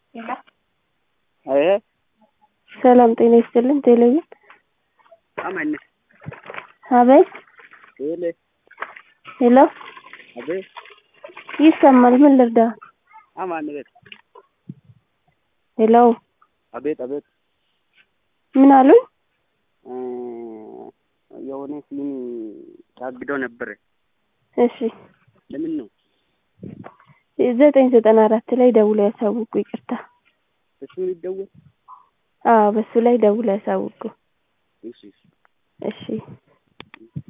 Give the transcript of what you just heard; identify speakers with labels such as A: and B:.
A: አይ
B: ሰላም ጤና ይስጥልን ቴሌቪዥን
A: አማን
B: አቤት
A: ቴሌ
B: ሄሎ
A: አቤት
B: ይሰማል ምን ልርዳ
A: አማን ቤት
B: ሄሎ
A: አቤት አቤት
B: ምን አሉኝ
A: የሆነ ሲኒ ታግዶ ነበር።
B: እሺ
A: ለምን ነው
B: ዘጠኝ ዘጠና አራት ላይ ደውለው ያሳውቁ ይቅርታ
A: እሱ ይደወል?
B: አዎ በሱ ላይ ደውለው ያሳውቁ
A: እሺ
B: እሺ